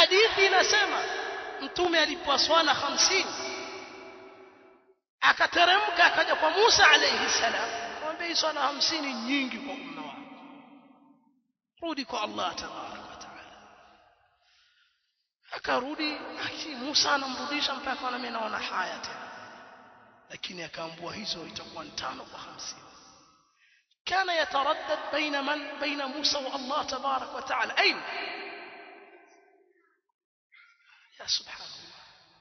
hadithi inasema mtume alipoa swala 50 akateremka akaja kwa Musa alayhi salam akamwambia hii swala 50 nyingi kwa umma wako rudi kwa Allah tabarak wa taala akarudi lakini Musa anamrudisha mpaka na mimi naona haya tena lakini akaambua hizo itakuwa ni tano kwa 50 كان يتردد بين من بين موسى والله تبارك وتعالى أين يا سبحان الله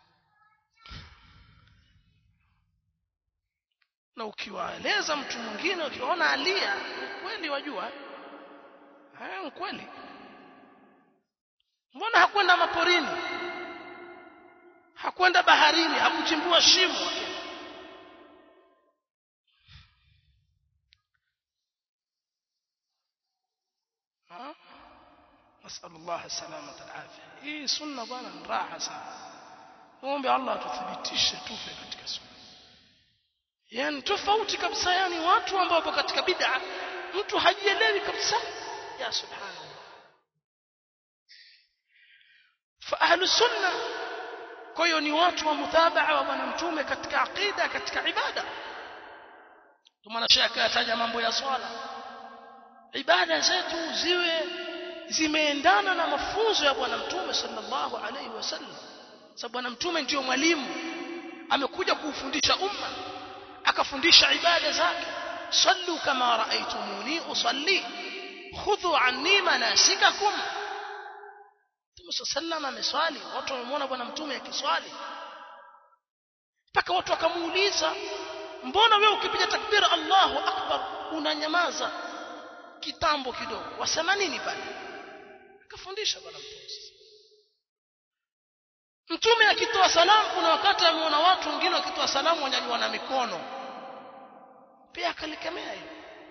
na ukiwaeleza mtu mwingine ukiona alia kweli wajua eh kweli mbona hakwenda maporini hakwenda baharini hakuchimbua shimo نسأل الله السلامة العافية hii sunna bwana ni raha sana muombe Allah atuthibitishe tufe katika sunna yani tofauti kabisa yani watu ambao wapo katika bid'a mtu hajielewi kabisa ya subhanallah fa ahlu sunna kwa hiyo ni watu wa muthabaa wa bwana mtume katika aqida katika ibada kwa maana shaka ataja mambo ya swala ibada zetu ziwe zimeendana na mafunzo ya bwana mtume sallallahu alaihi wasallam sababu bwana mtume ndio mwalimu amekuja kuufundisha umma akafundisha ibada zake sallu kama raaitumuni usalli khudhu anni manasikakum Mtume sallam ameswali watu wamemwona bwana mtume akiswali mpaka watu wakamuuliza mbona wewe ukipiga takbira Allahu akbar unanyamaza kitambo kidogo wasema nini pale akafundisha bwana mtume mtume akitoa salamu kuna wakati ameona watu wengine wakitoa salamu wanyanyua na mikono pia akalikemea hilo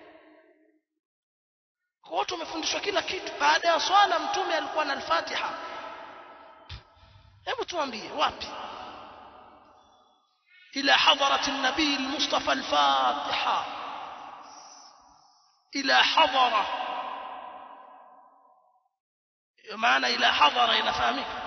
kwa watu wamefundishwa kila kitu baada ya swala mtume alikuwa na al-Fatiha hebu tuambie wapi ila hadarat an-nabi al-mustafa al-Fatiha ila hadara maana ila hadara inafahamika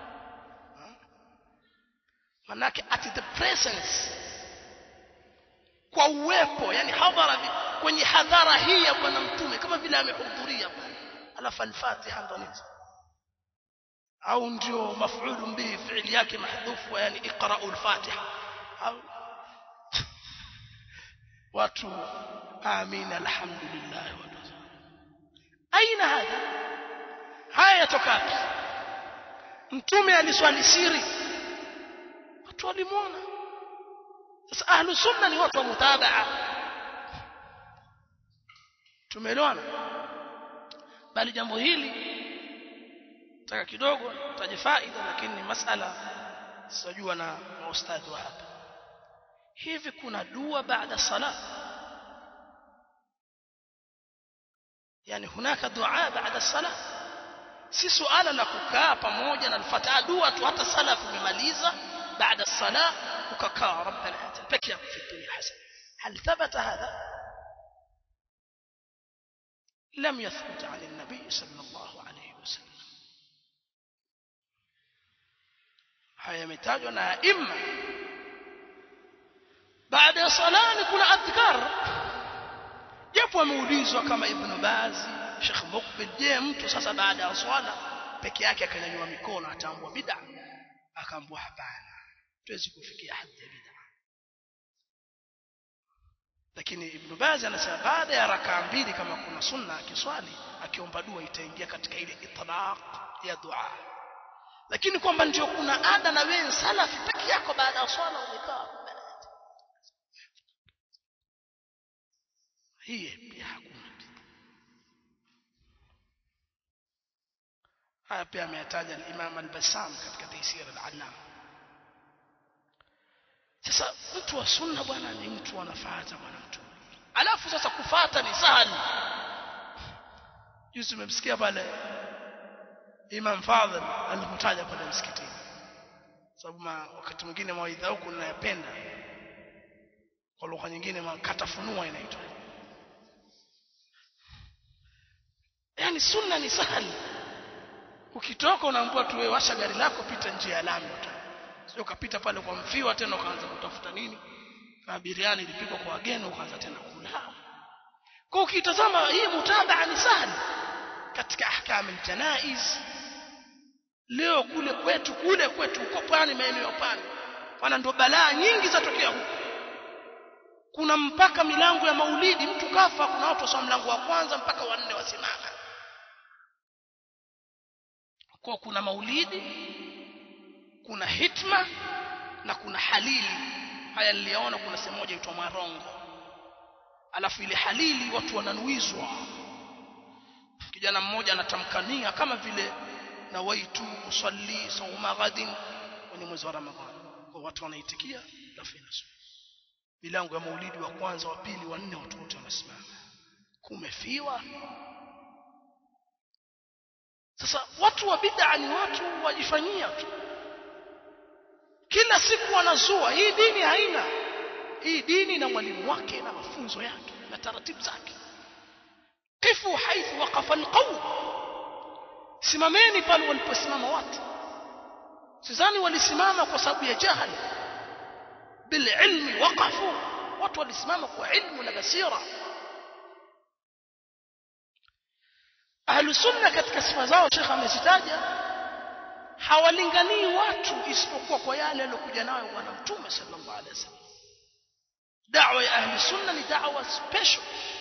manake at the presence kwa uwepo yani hadhara kwenye hadhara hii ya bwana mtume kama vile amehudhuria pale alafu al-fatiha ndo nini au ndio maf'ul bihi fi'li yake mahdhufu yani iqra'u al-fatiha au watu amin alhamdulillah watu aina hadha haya yatoka mtume aliswali siri watu walimuona sasa ahlu sunna ni watu wa mutabaa tumeelewana bali jambo hili taka kidogo taje faida lakini ni masala sijua na maustadhi wa hapa hivi kuna dua baada sala yani hunaka dua baada sala si suala la kukaa pamoja na alfatiha dua tu hata sala umemaliza baada sala ukakaa rabbana atina peke yako fi dunya hasana hal thabata hadha لم يثبت عن النبي صلى الله عليه وسلم haya yametajwa na imma baada ya salani kuna adhkar japo ameulizwa kama ibn bazi Sheikh Mukbil je mtu sasa baada ya swala peke yake akanyanyua mikono ataambua bid'a akaambua hapana tuwezi kufikia hadhi ya bid'a lakini ibn Baz anasema baada ya rakaa mbili kama kuna sunna akiswali akiomba dua itaingia katika ile itlaq ya dua lakini kwamba ndio kuna ada na wewe salafi peke yako baada ya swala umekaa hii pia hakuna haya pia ameyataja al-Imam al-Bassam katika Taysir al-Allam sasa mtu wa sunna bwana ni mtu anafuata bwana mtu alafu sasa kufata ni sahali juzi umemsikia pale Imam Fadhil alipotaja pale msikitini sababu wakati mwingine mawaidha huku ninayapenda kwa lugha nyingine makatafunua inaitwa yani sunna ni sahali ukitoka unaambiwa tuwe washa gari lako pita njia ya lami sio ukapita pale kwa mfiwa tena ukaanza kutafuta nini na biriani ilipikwa kwa wageni ukaanza tena kula kwa ukitazama hii mutabaa ni sahli katika ahkam aljanaiz leo kule kwetu kule kwetu uko pwani maeneo ya pwani pana ndo balaa nyingi zatokea huko kuna mpaka milango ya maulidi mtu kafa kuna watu wasoma mlango wa kwanza mpaka wa nne wasimama kwa kuna maulidi kuna hitma na kuna halili haya niliona kuna sehemu moja inaitwa Marongo alafu ile halili watu wananuizwa kijana mmoja anatamkania kama vile nawaitu usalli sauma ghadin kwenye mwezi wa Ramadhani kwa watu wanaitikia alafu inasoma milango ya maulidi wa kwanza wa pili wa nne watu wote wanasimama kumefiwa sasa watu wa bid'a ni watu wajifanyia tu kila siku wanazua hii dini haina hii dini na mwalimu wake na mafunzo yake na taratibu zake kifu haithu waqafa alqawm simameni pale waliposimama watu sidhani walisimama kwa sababu ya jahali bililmi waqafu watu walisimama kwa ilmu na basira ahlu sunna katika sifa zao shekha amezitaja hawalinganii watu isipokuwa kwa yale aliyokuja nayo bwana mtume sallallahu alaihi wasallam da'wa ya ahli sunna ni da'wa special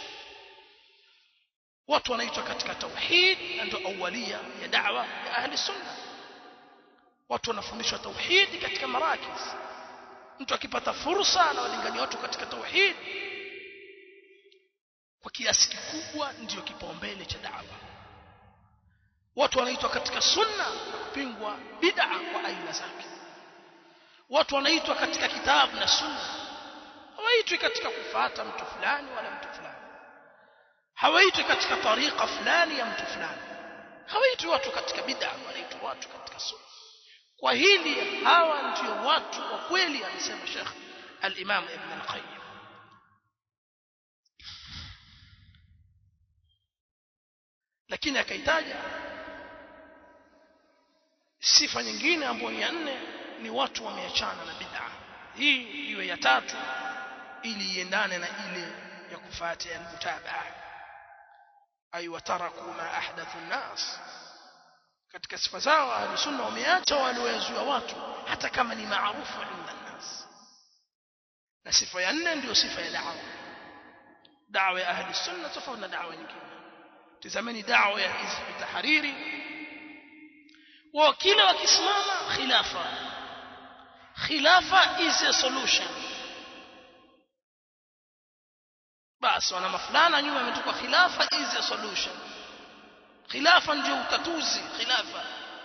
watu wanaitwa katika tauhid na ndio awalia ya da'wa ya ahli sunna watu wanafundishwa tauhid katika marakis mtu akipata fursa anawalingania watu katika tauhid kwa kiasi kikubwa ndiyo kipaumbele cha da'wa watu wanaitwa katika sunna na kupingwa bid'a kwa aina zake watu wanaitwa katika kitabu na sunna hawaitwi katika kufata mtu fulani wala mtu fulani hawaitwi katika tariqa fulani ya mtu fulani hawaitwi watu katika bid'a wanaitwa watu katika sunna kwa hili hawa ndio watu wa kweli anasema Sheikh al-Imam Ibn al-Qayyim lakini akaitaja sifa nyingine ambayo ni ya nne ni watu wameachana na bid'a hii iwe ya tatu ili iendane na ile ya kufuata ya mutabaa ay wataraku ma ahdathu an-nas katika sifa zao ahli sunna wameacha walioyazuia watu hata kama ni maarufu inda nas na sifa ya nne ndio sifa ya da'wa da'wa ya ahli sunna tofauti na da'wa nyingine tazameni da'wa ya hizb tahariri wao kila wakisimama khilafa khilafa is a solution basi wana mafulana nyuma imetoka khilafa is a solution khilafa ndio utatuzi khilafa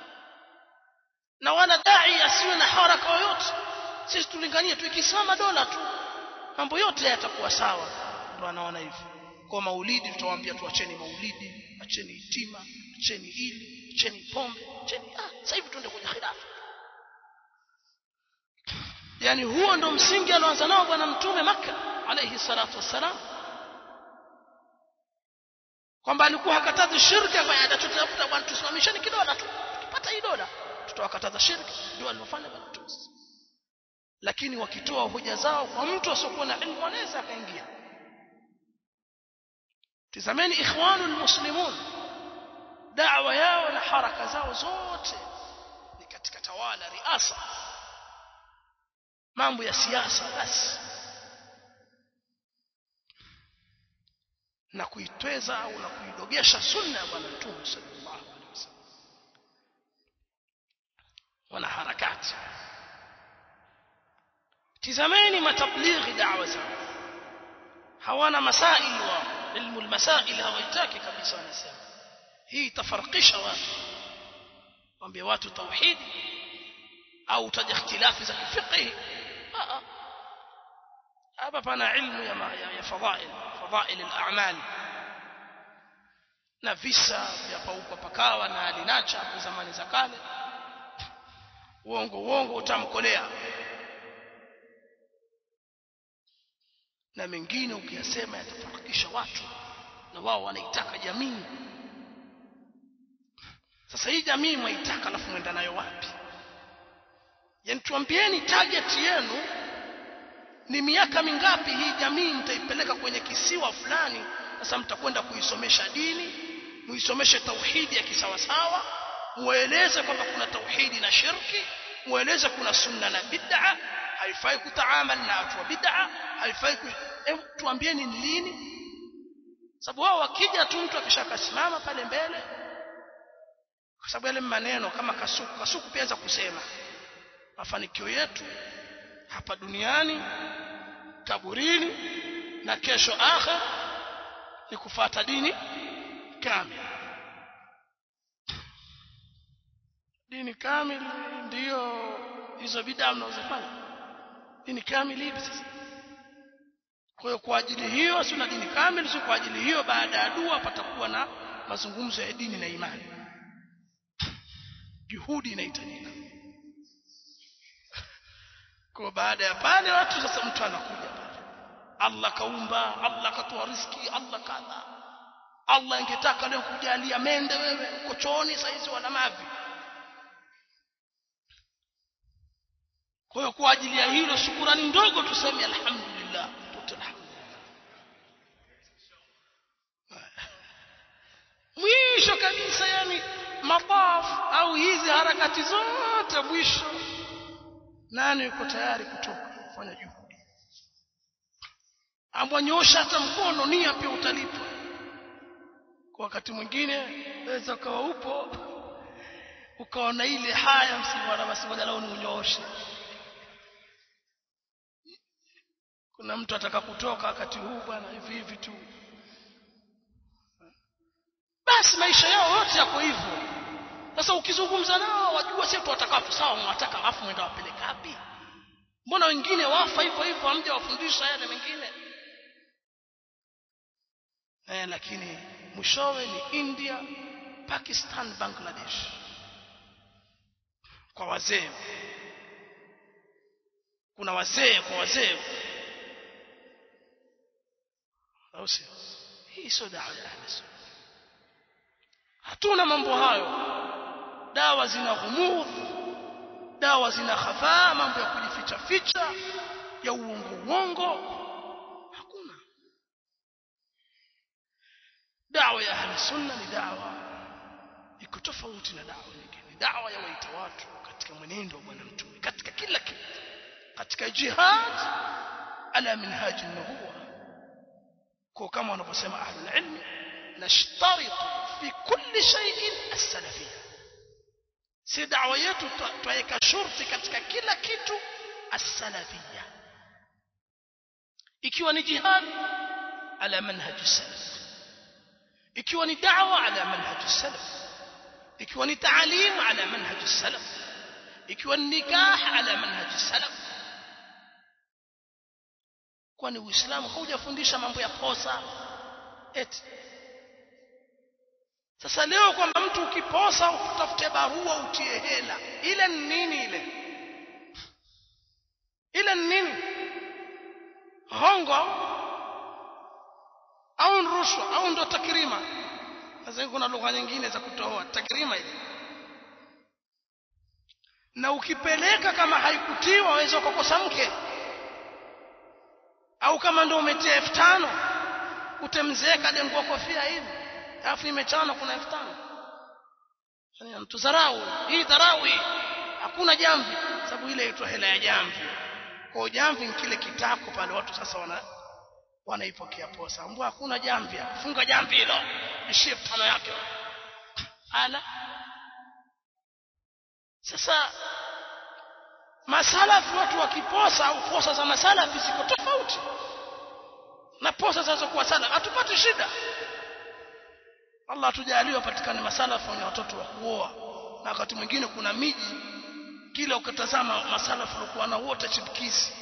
na wana dai asiwe na haraka yoyote sisi tulinganie tukisimama dola tu mambo yote yatakuwa sawa ndio anaona hivyo kwa maulidi tutawaambia tuacheni maulidi acheni itima acheni ili acheni pombe acheni ah sasa hivi tuende kwenye khilafa yani huo ndo msingi alioanza nao bwana mtume maka alayhi salatu wassalam kwamba alikuwa hakatazi shirki kwa ada tutafuta bwana tusimamisheni kidola tu tukipata hii dola tutawakataza shirki ndio alifanya bwana mtume lakini wakitoa hoja zao kwa mtu asiokuwa na ilmu anaweza akaingia tazameni ikhwanul muslimun da'wa yao na haraka zao zote ni katika tawala riasa mambo ya siasa basi na kuitweza au na kuidogesha sunna ya bwana mtume sallallahu alaihi wasallam wana harakati tizameni matablighi da'wa zao hawana masail wa ilmu almasail hawaitaki kabisa wanasema hii itafarikisha watu waambie watu tauhidi au utaja ikhtilafi za kifiqhi hapa pana ilmu ya, ya, ya fadhail fadhail al-a'mal na visa vya pauka pakawa na alinacha hapo zamani za kale uongo uongo utamkolea na mengine ukiyasema yatafarikisha watu na wao wanaitaka jamii sasa hii jamii mwaitaka alafu mwenda nayo wapi yani tuambieni target yenu ni miaka mingapi hii jamii mtaipeleka kwenye kisiwa fulani sasa mtakwenda kuisomesha dini muisomeshe tauhidi ya kisawasawa mueleze kwamba kuna tauhidi na shirki mueleze kuna sunna na bid'a haifai kutaamal na watu wa bid'a haifai ku... Hebu tuambieni ni lini sababu wao wakija tu mtu akishakasimama pale mbele kwa sababu yale maneno kama kasuku kasuku pia za kusema mafanikio yetu hapa duniani kaburini na kesho akhir ni kufata dini kamili dini kamili ndiyo hizo bidaa mnazofanya dini kamili hivi sasa kwa hiyo kwa ajili hiyo si na dini kamili si kwa ajili hiyo baada ya dua patakuwa na mazungumzo ya dini na imani juhudi inahitajika kwa baada ya pale watu sasa mtu anakuja pale Allah kaumba Allah katoa riski Allah kadha Allah ingetaka leo kujalia mende wewe uko chooni saizi wala mavi kwa hiyo kwa ajili ya hilo shukurani ndogo tuseme alhamdulillah tuta alhamdulillah mwisho kabisa yani mataf au hizi harakati zote mwisho nani yuko tayari kutoka kufanya juhudi ambonyosha hata mkono nia pia utalipwa kwa wakati mwingine waweza ukawa upo ukaona ile haya msibwana basi ngoja leo niunyooshe kuna mtu ataka kutoka wakati huu bwana hivi hivi tu basi maisha yao yote yako hivyo sasa ukizungumza nao wajua sio tutakapo sawa mwataka afu mwenda wapeleka wapi mbona wengine wafa hivyo hivyo hamja wafundisha yale mengine eh lakini mwishowe ni India Pakistan Bangladesh kwa wazee kuna wazee kwa wazee au sio hii sio dawa ya ahli hatuna mambo hayo dawa zina ghumudh dawa zina khafaa mambo ya kujificha ficha ya uongo uongo hakuna dawa ya ahli sunna ni dawa iko tofauti na dawa nyingine dawa ya waita watu katika mwenendo wa bwana mtume katika kila kitu katika jihad ala minhaj an-nubuwa kwa kama wanavyosema ahlul ilmi nashtaritu fi kulli shay'in as-salafiyya si dawa yetu twaweka shurti katika kila kitu as-salafiyya ikiwa ni jihad ala manhaj salaf ikiwa ni da'wa ala manhaj salaf ikiwa ni taalim ala manhaj salaf ikiwa ni nikah ala manhaj salaf kwani uislamu haujafundisha mambo ya posa eti sasa leo kwamba mtu ukiposa utafute barua utie hela ile ni nini ile ile ni nini hongo au rushwa au ndo takrima sasa kuna lugha nyingine za kutoa takrima ile na ukipeleka kama haikutiwa waweza kukosa mke au kama ndo umetia elfu tano utemzeeka dengua kofia hivi alafu imechana kuna elfu tano yani mtu dharau hii dharau hakuna jamvi sababu ile inaitwa hela ya jamvi kwa jamvi ni kile kitako pale watu sasa wana wanaipokea posa mbwa hakuna jamvi funga jamvi hilo ishie tano yake ala sasa masalafi watu wakiposa au posa za masalafi ziko tofauti na posa zinazokuwa sana hatupati shida Allah atujalie wapatikane masalafu wenye watoto wa kuoa na wakati mwingine kuna miji kila ukatazama masalafu walikuwa na wote chipukizi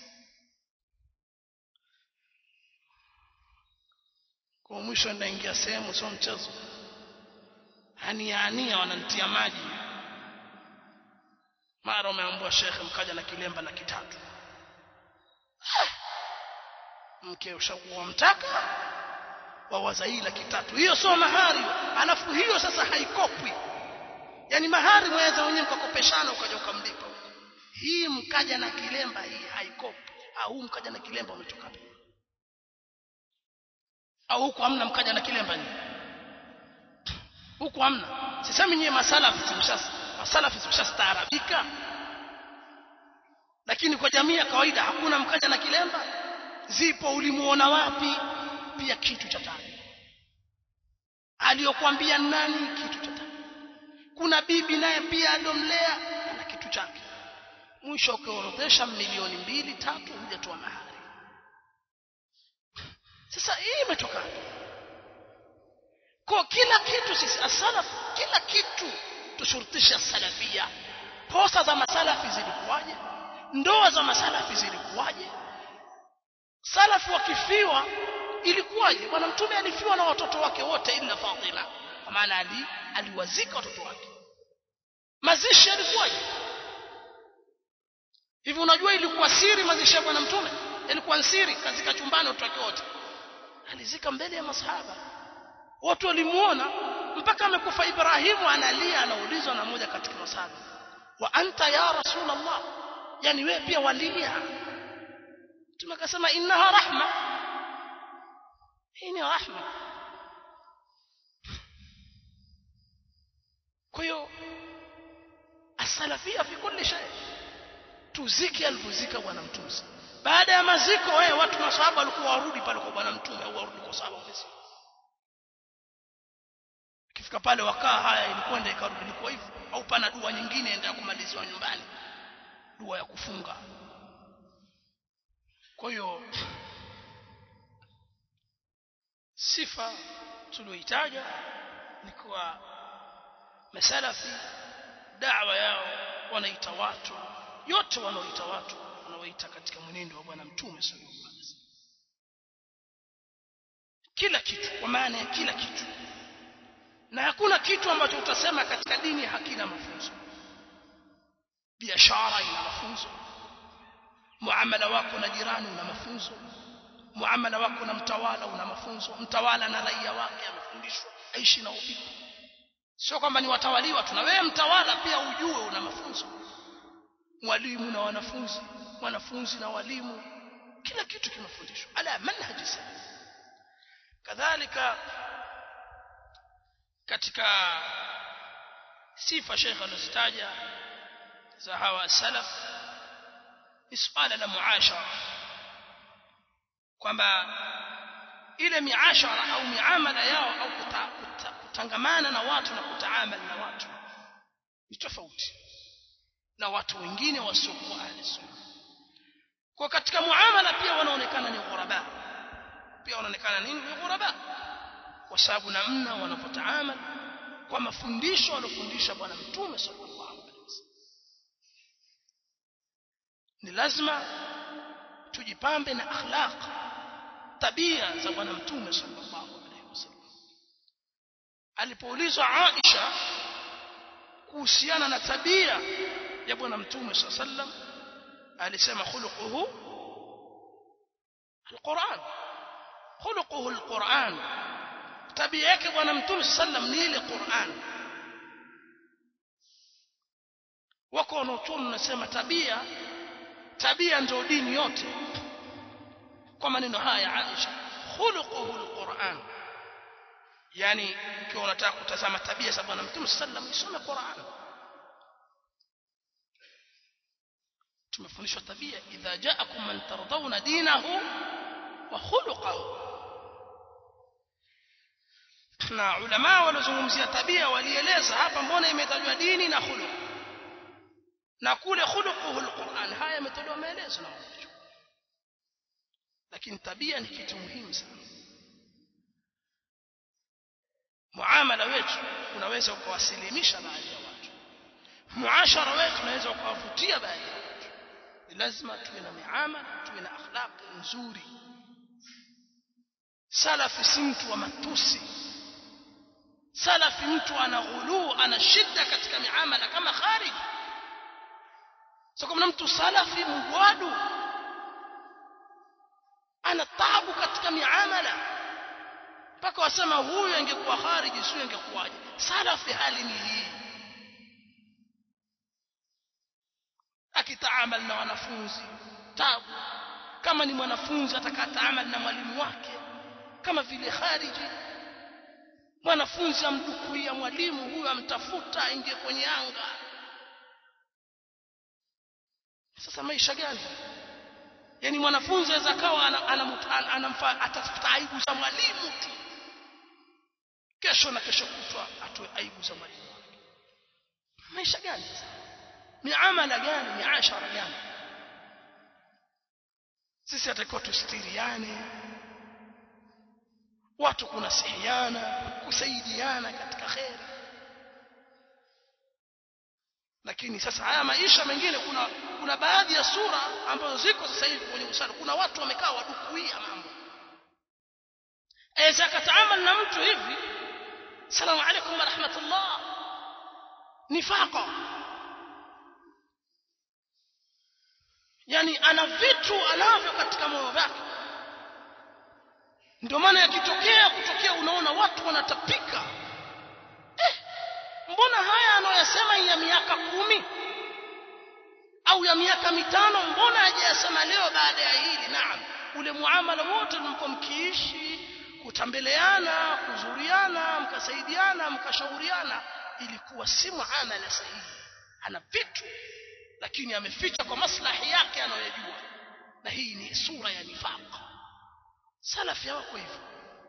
kwa mwisho ndaingia sehemu sio mchezo ania ania wananitia maji mara umeambua shekhe mkaja na kilemba laki tatu mke ushakuwa mtaka wawaza hii laki tatu hiyo sio mahari alafu hiyo sasa haikopwi yani mahari mweza wenyewe mkakopeshana ukaja ukamlipa hii mkaja na kilemba hii haikopi au mkaja na kilemba umetoka wapi au huku hamna mkaja na kilemba ni huku hamna sisemi nyie masalafi zimshas masalafi zimshastaarabika lakini kwa jamii ya kawaida hakuna mkaja na kilemba zipo ulimuona wapi pia kitu cha tani aliyokuambia nani kitu cha tani kuna bibi naye pia adomlea ana kitu chake mwisho ukiorodhesha milioni mbili tatu hujatoa mahari sasa hii imetoka kwa kila kitu sisi asalaf kila kitu tushurutisha salafia posa za masalafi zilikuwaje ndoa za masalafi zilikuwaje salafu wakifiwa ilikuwaje bwana mtume alifiwa na watoto wake wote ila Fatima kwa maana ali aliwazika watoto wake mazishi yalikuwaje hivi unajua ilikuwa siri mazishi ya bwana mtume ilikuwa siri kazika chumbani watoto wake wote alizika mbele ya masahaba watu walimuona mpaka amekufa Ibrahimu analia anaulizwa na mmoja katika masahaba wa anta ya rasulullah yani wewe pia walia tumekasema innaha rahma hii ni rahma kwa hiyo asalafia fi kulli shay tuziki alivuzika bwana mtume baada ya maziko wewe watu masahaba walikuwa warudi pale kwa bwana mtume au warudi kwa sahaba wengine kifika pale wakaa haya ilikwenda ikarudi ilikuwa hivyo au pana dua nyingine enda kumaliziwa nyumbani dua ya kufunga kwa hiyo sifa tulioitaja ni kuwa masalafi da'wa yao wanaita watu yote wanaoita watu wanaoita katika mwenendo wa bwana mtume sallallahu alaihi wasallam kila kitu kwa maana ya kila kitu na hakuna kitu ambacho utasema katika dini hakina mafunzo biashara ina mafunzo muamala wako na jirani una mafunzo muamala wako na mtawala una mafunzo mtawala na raia wake amefundishwa aishi na uvipi sio kwamba ni watawaliwa tu na wewe mtawala pia ujue una mafunzo mwalimu na wanafunzi wanafunzi na walimu kila kitu kimefundishwa ala manhaji salaf kadhalika katika sifa Sheikh anazitaja za hawa salaf ni swala la muashara kwamba ile miashara au miamala yao au kuta, kuta, kutangamana na watu na kutaamali na watu ni tofauti na watu wengine wasiokuwa ahli sunna kwa katika muamala pia wanaonekana ni ghuraba pia wanaonekana nini ni ghuraba kwa sababu namna wanapotaamali kwa mafundisho aliyofundisha bwana mtume sallallahu alaihi wasallam ni lazima tujipambe na akhlaq tabia za bwana mtume sallallahu alaihi wasallam alipoulizwa Aisha kuhusiana na tabia ya bwana mtume sallallahu alaihi wasallam alisema khuluquhu alquran khuluquhu alquran tabia yake bwana mtume sallam ni ile Qur'an wako wanaochuoni wanasema tabia tabia ndio dini yote kwa maneno haya Aisha khuluquhu alquran yani ukiwa unataka kutazama tabia za bwana mtume sallam isome Qur'an tumefundishwa tabia idha ja'akum man tardawna dinahu wa khuluquhu na ulama waliozungumzia tabia walieleza hapa mbona imetajwa dini na khuluq na kule khuluquhu alquran haya yametolewa maelezo na mtu lakini tabia ni kitu muhimu sana muamala wetu unaweza ukawasilimisha baadhi ya watu muashara wetu unaweza ukawavutia baadhi ya watu ni lazima tuwe na miamala tuwe na akhlaq nzuri salafi si mtu wa matusi salafi mtu ana ghuluu ana shida katika miamala kama kharij sio kama mtu salafi mgwadu ana taabu katika miamala mpaka wasema huyu angekuwa khariji sio angekuwaje salafi hali ni hii akitaamal na wanafunzi tabu kama ni mwanafunzi atakataamal na mwalimu wake kama vile khariji mwanafunzi amdukuia mwalimu huyo amtafuta aingie kwenye anga sasa maisha gani yani mwanafunzi aweza kawa anamfaa atafuta aibu za mwalimu tu kesho na kesho kutwa atoe aibu za mwalimu wake maisha gani miamala gani miashara gani sisi atakiwa tustiriane watu kunasihiana kusaidiana katika kheri lakini sasa haya maisha mengine kuna kuna baadhi ya sura ambazo ziko sasa hivi kwenye usala kuna watu wamekaa wadukuia mambo aweza akataamal na mtu hivi salamu alaykum wa rahmatullah nifaqa yani ana vitu anavyo katika moyo wake ndio maana yakitokea kutokea unaona watu wanatapika eh, mbona haya anayoyasema ya miaka kumi au ya miaka mitano mbona hajayasema leo baada ya hili naam ule muamala wote mlikuwa mkiishi kutambeleana kuzuriana mkasaidiana mkashauriana ilikuwa si muamala sahihi ana vitu lakini ameficha kwa maslahi yake anayojua na hii ni sura ya nifaq salafi hawako hivyo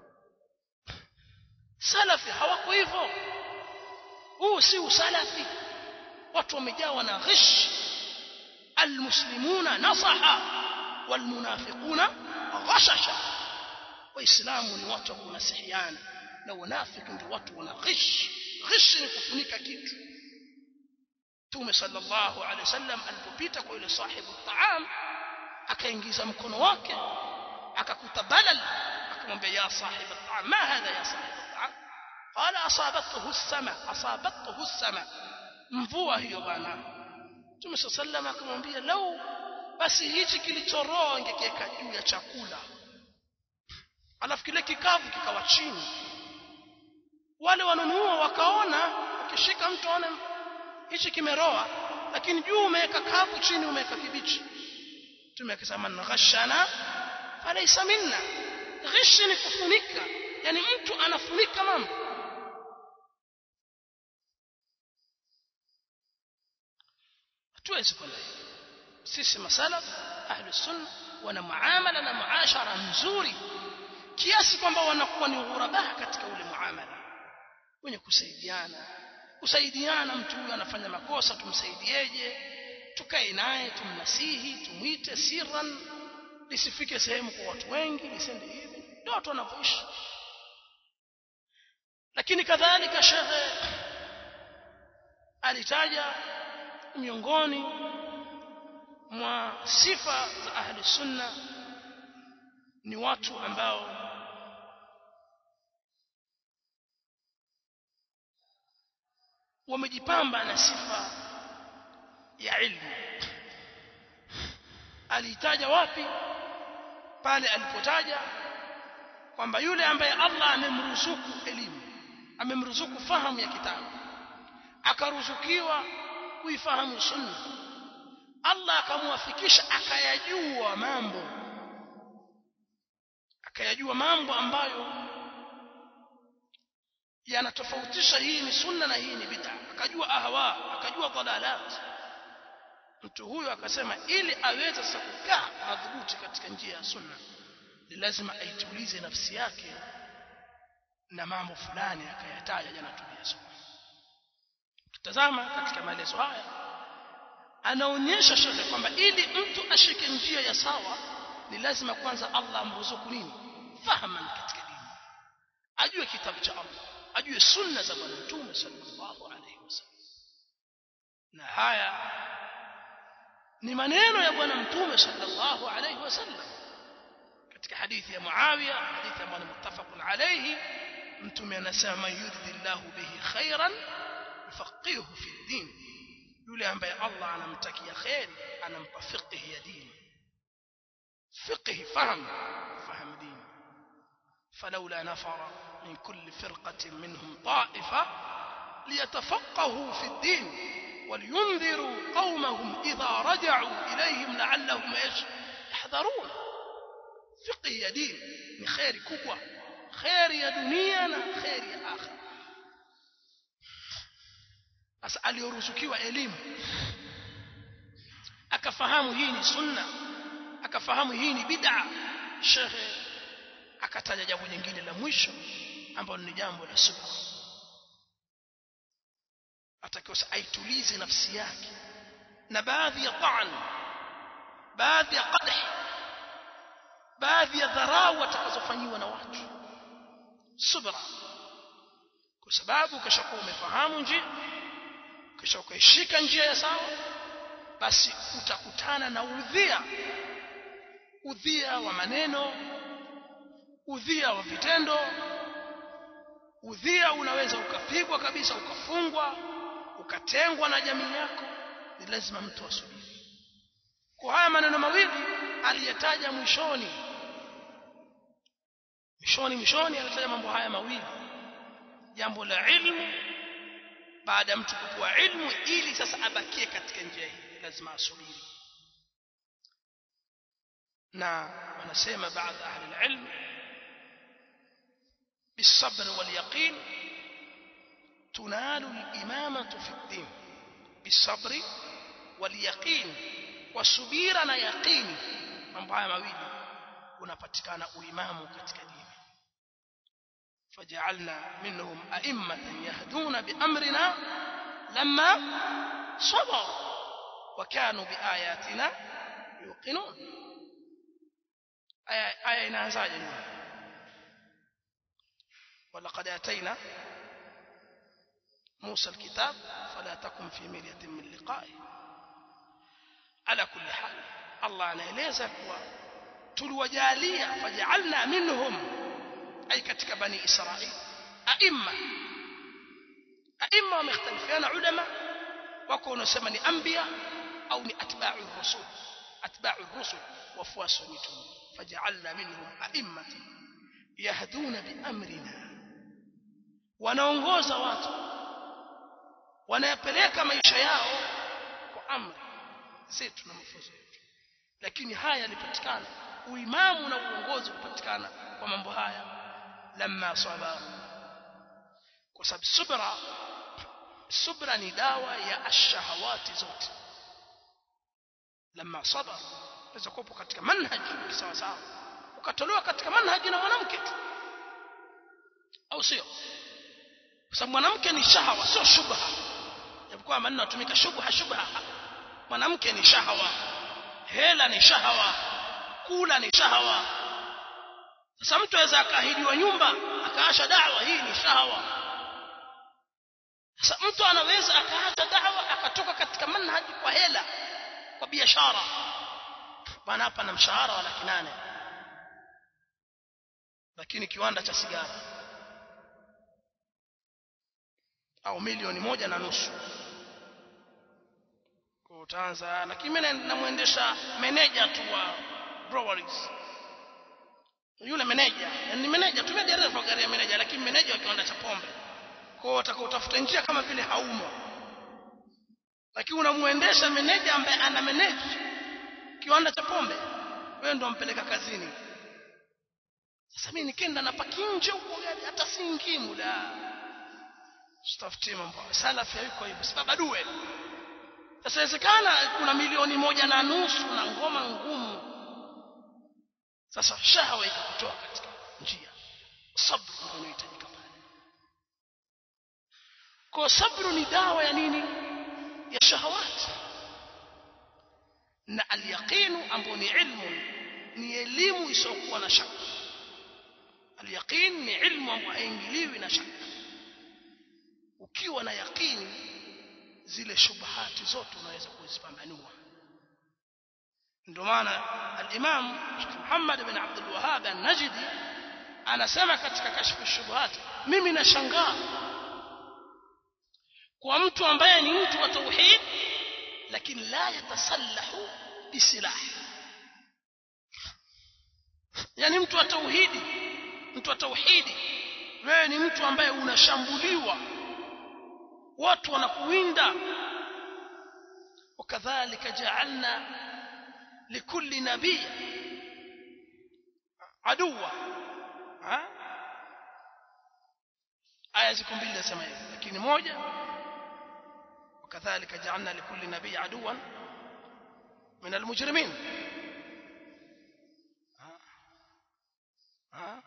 salafi hawako hivyo huu si usalafi watu wamejawa na ghish almuslimuna nasaha walmunafiquna ghashasha waislamu ni watu wa kunasihiana na wanafiki ndio watu wana ghish ghish ni kufunika kitu Mtume sallallahu alaihi wasallam alipopita kwa yule sahibu taam akaingiza mkono wake akakuta balal akamwambia ya sahibu taam ma hadha ya sahibu taam qala asabathu as-sama asabathu as-sama mvua hiyo bana Mtume sallallahu akamwambia lau basi hichi kilichoroa ingekiweka juu ya chakula alafu kile kikavu kikawa chini wale wanunua wakaona ukishika mtu aone hichi kimeroa lakini juu umeweka kavu chini umeweka kibichi mtume akisema ghashana falaysa minna ghishi ni kufunika yani mtu anafunika mambo hatuwezi kwenda sisi masalaf ahli sunna wana muamala na muashara nzuri kiasi kwamba wanakuwa ni ghurabaha katika ule muamala wenye kusaidiana kusaidiana mtu huyu anafanya makosa tumsaidieje tukae naye tumnasihi tumwite sirran lisifike sehemu kwa watu wengi lisende hivi ndio watu wanavyoishi lakini kadhalika shekhe alitaja miongoni mwa sifa za ahli sunna ni watu ambao wamejipamba na sifa ya ilmu alitaja wapi pale alipotaja kwamba yule ambaye Allah amemruzuku elimu amemruzuku fahamu ya kitabu akaruzukiwa kuifahamu sunna Allah akamwafikisha akayajua mambo akayajua mambo ambayo yanatofautisha hii ni sunna na hii ni bid'a akajua ahwa akajua dhalalat mtu huyo akasema ili aweze sasa kukaa madhubuti katika njia ya sunna ni lazima aitulize nafsi yake na mambo fulani akayataja jana tuliyasoma tutazama katika maelezo haya anaonyesha shekhe kwamba ili mtu ashike njia ya sawa ni lazima kwanza Allah amruzuku nini fahaman katika dini ajue kitabu cha Allah ajue sunna za bwana mtume sallallahu alaihi wasallam na haya ni maneno ya bwana mtume sallallahu alaihi wasallam katika hadithi ya Muawiya hadithi ambayo ni muttafaqun alayhi mtume anasema man yuridillahu bihi khairan yufaqihu fi din yule ambaye Allah anamtakia khair anampa fiqh ya dini fiqh fahamu fahamu dini فلولا نفر من كل فرقة منهم طائفة ليتفقهوا في الدين ولينذروا قومهم إذا رجعوا إليهم لعلهم إيش يحذرون فقه يا دين ni kheri kubwa kheri ya dunia na kheri ya akhira sasa aliyoruzukiwa elimu akafahamu hii ni sunna akafahamu hii ni bid'a shekhe akataja jambo jingine la mwisho ambalo ni jambo la subra atakiwa aitulize nafsi yake na baadhi ya ta'an baadhi ya qadh baadhi ya dharau atakazofanyiwa na watu subra kwa sababu kishakuwa umefahamu njia kisha ukaishika njia ya sawa basi utakutana na udhia udhia wa maneno udhia wa vitendo udhia unaweza ukapigwa kabisa ukafungwa ukatengwa na jamii yako ni lazima mtu asubiri kwa haya maneno mawili aliyetaja mwishoni mwishoni mwishoni alitaja mambo haya mawili jambo la ilmu baada ya mtu kupewa ilmu ili sasa abakie katika njia hii lazima asubiri na wanasema baadhi ahli alilm بالصبر واليقين تنال الإمامة في الدين بالصبر واليقين وسبيرا na yaqini mambo haya mawili unapatikana uimamu katika dini فجعلنا منهم أئمة يهدون بأمرنا لما صبروا وكانوا بآياتنا يوقنون آية, آية inaanzaje ولقد آتينا موسى الكتاب فلا تكن في مرية من لقائه على كل حال الله anaeleza kuwa tuliwajalia faj'alna minhum ay katika bani israil aimma aimma wamekhtalifiana ulama wako wanasema ni anbiya au ni atba'u rusul atba'u rusul wafuasi wa mitume faj'alna minhum a'immatan yahduna bi amrina wanaongoza watu wanayapeleka maisha yao kwa amri zetu na mafunzo yetu lakini haya yalipatikana uimamu na uongozi ulipatikana kwa mambo haya lamma sabaru kwa sababu subra subra ni dawa ya ashahawati zote lamma sabaru unaweza kuwa katika manhaji sawa sawa ukatolewa katika manhaji na mwanamke tu au sio kwa sababu mwanamke ni shahawa sio shubha japokuwa maneno yatumika shubha shubha mwanamke ni shahawa hela ni shahawa kula ni shahawa sasa mtu aweza akaahidiwa nyumba akaasha dawa hii ni shahawa sasa mtu anaweza akaacha dawa akatoka katika manhaji kwa hela kwa biashara bwana hapa na mshahara wa laki nane lakini kiwanda cha sigara au milioni moja na nusu kwa utaanza lakini mimi namwendesha meneja tu wa breweries yule meneja ni meneja tumia dereva gari ya meneja lakini meneja wa kiwanda cha pombe kwa hiyo utakautafuta njia kama vile haumo lakini unamuendesha meneja ambaye ana manage kiwanda cha pombe wewe ndo ampeleka kazini sasa mimi nikenda na paki nje huko gari hata singimu la stafutie mambo salafi yuko hivyo sababu adue sasa inawezekana kuna milioni moja na nusu na ngoma ngumu sasa shahawa ikakutoa katika njia sabr ndio inahitajika pale kwa sabru ni dawa ya nini ya shahawati na alyaqinu ambao ni ilmu ni elimu isiyokuwa na shaka alyaqin ni ilmu ambayo haingiliwi na shaka ukiwa na yaqini zile shubahati zote unaweza kuzipambanua ndio maana al-Imam Muhammad bin Abdul Wahhab an-Najdi anasema katika kashfu shubuhat mimi nashangaa kwa mtu ambaye ni mtu wa tauhid lakini la yatasallahu bisilah yani mtu wa tauhidi mtu wa tauhidi wewe ni mtu ambaye unashambuliwa watu wanakuwinda وكذلك جعلنا لكل نبي عدوا ها aya ziko mbili nasema hivi lakini moja وكذلك جعلنا لكل نبي عدوا من المجرمين ها ها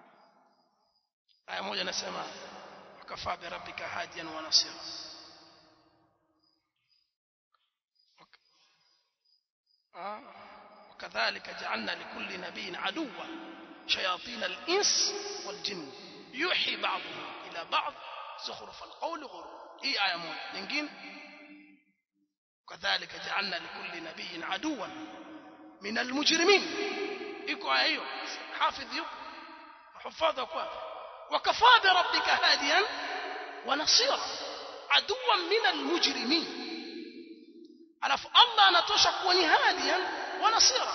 aya moja nasema وكفى بربك هاديا ونصيرا وكذلك جعلنا لكل نبي عدوا شياطين الإنس والجن يوحي بعضهم إلى بعض زخرف القول غرور هي آية موجة نجين كذلك جعلنا لكل نبي عدوا من المجرمين iko aya hiyo hafidh yuko hufadha kwa وكفى بربك هاديا ونصيرا عدوا من المجرمين alafu Allah anatosha kuwa ni hadiyan wa nasira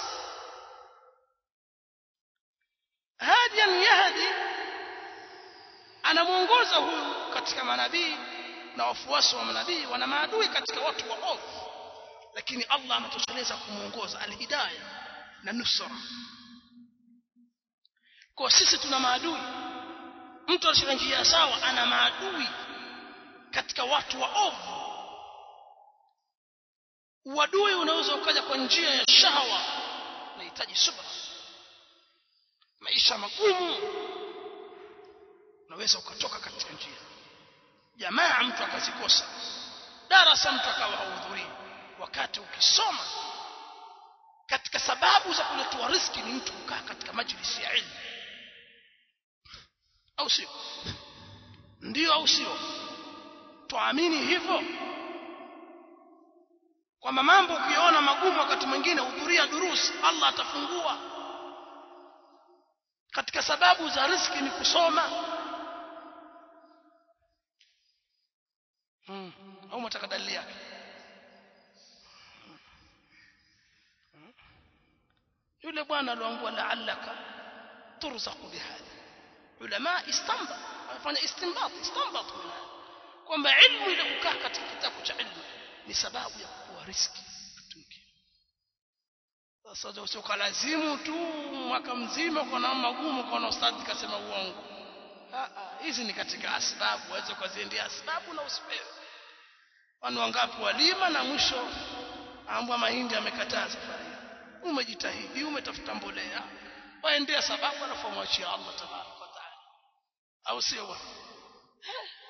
hadiyan yahdi anamuongoza huyu katika manabii na wafuasi wa manabii wana maadui katika watu wa ovu lakini Allah anatosheleza kumuongoza alhidayah na nusra kwa sisi tuna maadui mtu alishika njia sawa ana maadui katika watu wa ovu uadui unaweza ukaja kwa njia ya shahawa unahitaji subra maisha magumu unaweza ukatoka katika njia jamaa mtu akazikosa darasa mtu akawa hahudhurii wakati ukisoma katika sababu za kuletewa riski ni mtu kukaa katika majlisi ya ilmu au sio ndio au sio tuamini hivyo kwamba mambo ukiona magumu wakati mwingine hudhuria durusi Allah atafungua katika sababu za riski ni kusoma hmm. au mtaka dalili yake yule bwana aliambiwa la'allaka turzaqu bihadha ulama istamba wafanya istinbat istinbat kwamba ilmu ile kukaa katika kitabu cha ilmu ni sababu ya kuwa riski sasa usiokalazimu tu mwaka mzima kwa na magumu kwa na ustadhi kasema uongo hizi ni katika asbabu waweza kuziendea asbabu na usipewe wanu wangapi walima na mwisho ambwa mahindi amekataa safari umejitahidi umetafuta mbolea waendea sababu alafu mwachia Allah tabaraka wa taala au sio